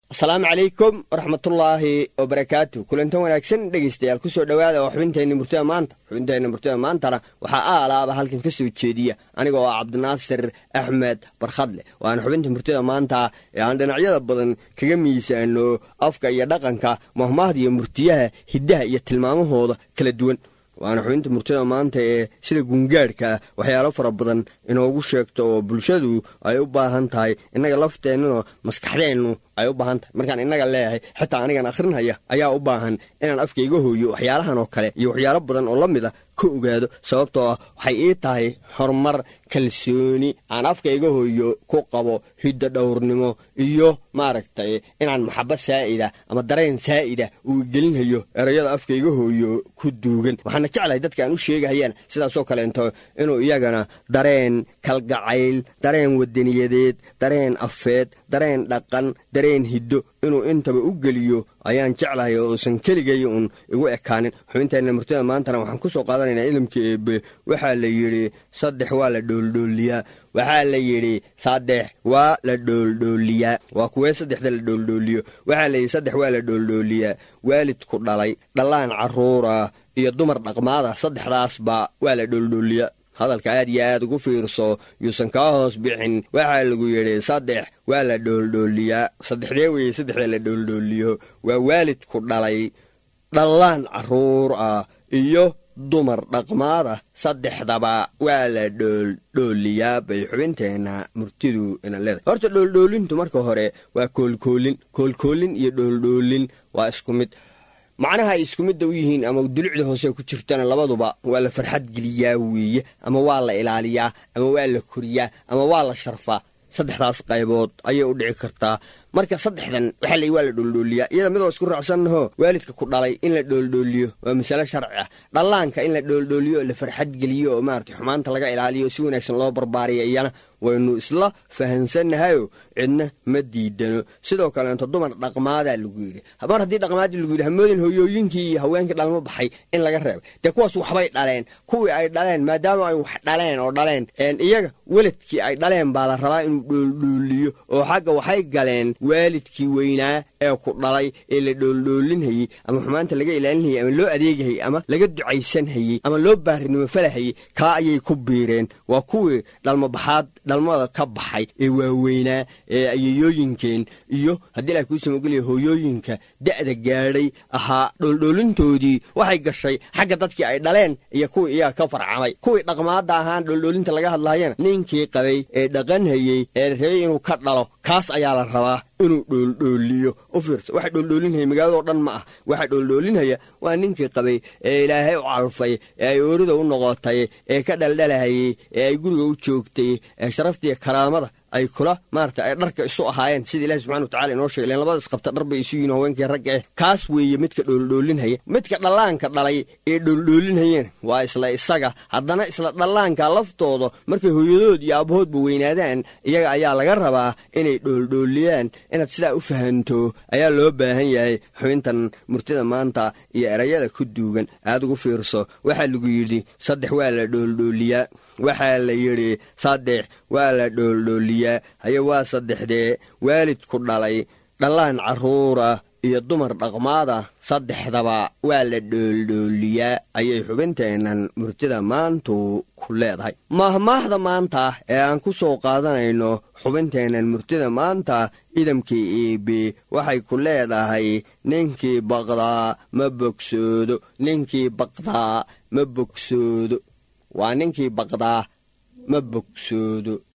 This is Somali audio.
asalaamu calaykum waraxmatullaahi wabarakaatu kulantan wanaagsan dhegaystayaal kusoo dhowaada oo xubinteenna murtida maanta xubinteenna murtida maantana waxaa aalaaba halkan ka soo jeediya aniga oo cabdinaasir axmed barkhadle waana xubinta murtida maanta ee aan dhinacyada badan kaga miisaano afka iyo dhaqanka mahmaahda iyo murtiyaha hiddaha iyo tilmaamahooda kala duwan waana xubinta murtida maanta ee sida gungaadhka ah waxyaalo fara badan inoogu sheegto oo bulshadu ay u baahan tahay innaga lafteennuna maskaxdeennu ay u baahan tahay markaan innaga leeyahay xitaa anigan akhrinhaya ayaa u baahan inaan afkayga hooyo waxyaalahan oo kale iyo waxyaalo badan oo la mid a ka ogaado sababtoo ah waxay ii tahay horumar kalsooni aan afkayga hooyo ku qabo hiddo dhowrnimo iyo maaragtay inaan maxabo saa'ida ama dareen saa'ida uu gelinhayo erayada afkayga hooyo ku duugan waxaana jeclahay dadka aan u sheegahayaan sidaasoo kaleento inuu iyagana dareen kalgacayl dareen wadaniyadeed dareen afeed dareen dhaqan dareen hiddo inuu intaba u geliyo ayaan jeclahay oo uusan keligay uun igu ekaanin xubinteenna murtida maantana waxaan ku soo qaadanaynaa ilimka eebe waxaa la yidhi saddex waa la dhooldhooliyaa waxaa la yidhi saddex waa la dhooldhooliyaa waa kuwee saddexda la dhooldhooliyo waxaa la yidhi saddex waa la dhooldhooliyaa waalidku dhalay dhallaan carruura iyo dumar dhaqmaada saddexdaasba waa la dhooldhooliyaa hadalka aad iyo aad ugu fiirso yuusan kaa hoos bixin waxaa lagu yidhi saddex waa la dhooldhooliyaa saddexdee weye saddexda la dhooldhooliyo waa waalidku dhalay dhallaan carruur ah iyo dumar dhaqmaada saddexdaba waa la dhooldhooliyaa bay xubinteenna murtidu ina leedahay horta dhooldhoolintu marka hore waa koolkoolin koolkoolin iyo dhooldhoolin waa isku mid macnaha ay isku midda u yihiin ama dulucda hoose ku jirtana labaduba waa la farxad geliyaa weeye ama waa la ilaaliyaa ama waa la koriyaa ama waa la sharfaa saddexdaas qaybood ayay u dhici kartaa marka saddexdan waxaa la waa la dhooldhooliyaa iyada midoo isku raacsannaho waalidka ku dhalay in la dhooldhooliyo waa masale sharci ah dhallaanka in la dhooldhooliyo oo la farxad geliyo oo maarata xumaanta laga ilaaliyo si wanaagsan loo barbaariya iyana waynu isla fahansannahayo cidna ma diidano sidoo kaleento dumar dhaqmaadaa lagu yidhi mar haddii dhaqmaadii lagu yidhi hamoodin hooyooyinkii iyo haweenkii dhalmo baxay in laga reebay dee kuwaas waxbay dhaleen kuwii ay dhaleen maadaama ay wax dhaleen oo dhaleen iyaga weladkii ay dhaleen baa la rabaa inuu dhooldhooliyo oo xagga waxay galeen waalidkii weynaa ee ku dhalay ee la dhooldhoolinhayey ama xumaanta laga ilaalinhayey ama loo adeegahayey ama laga ducaysanhayey ama loo baarinimo falahayey kaa ayay ku biireen waa kuwii dhalmobaxaad dhalmada ka baxay ee waaweynaa ee ayayooyinkeen iyo haddii ilaah kuu samogeliya hooyooyinka da'da gaadhay ahaa dhooldhoolintoodii waxay gashay xagga dadkii ay dhaleen iyo kuwii iyaga ka farcamay kuwii dhaqmaadda ahaan dhooldhoolinta laga hadlaayana ninkii qabay ee dhaqanhayey ee rabay inuu ka dhalo kaas ayaa la rabaa inuu dhooldhooliyo u fiirsa waxa dhooldhoolinhaya magaaladoo dhan ma ah waxa dhooldhoolinhaya waa ninkii qabay ee ilaahay u calfay ee ay oorida u noqotay ee ka dhaldhalahayey ee ay guriga u joogtay ee sharaftiiyo karaamada ay kula maarata ay dharka isu ahaayeen sida ilahi subxana watacala inoo shegay len labada isqabta dhar bay isu yihin haweenkii ragga eh kaas weeye midka dhooldhoolinhaya midka dhallaanka dhalay ee dhooldhoolinhayeen waa isla isaga haddana isla dhallaanka laftooda markay hooyadood iyo aabahoodba weynaadaan iyaga ayaa laga rabaa inay dhooldhooliyaan inaad sidaa u fahanto ayaa loo baahan yahay xubintan murtida maanta iyo erayada ku duugan aad ugu fiirso waxaa lagu yidhi saddex waa la dhooldhooliyaa waxaa la yidhi saddex waa la dhooldhooliyaa haye waa saddexdee waalidku dhalay dhallaan carruura iyo dumar dhaqmaada saddexdaba waa la dhooldhooliyaa ayay xubinteennan murtida maantu ku leedahay maahmaahda maanta ee aan ku soo qaadanayno xubinteennan murtida maanta idamkii iibi waxay ku leedahay ninkii baqdaa ma bogsoodo ninkii baqdaa ma bogsoodo waa ninkii baqdaa ma bogsoodo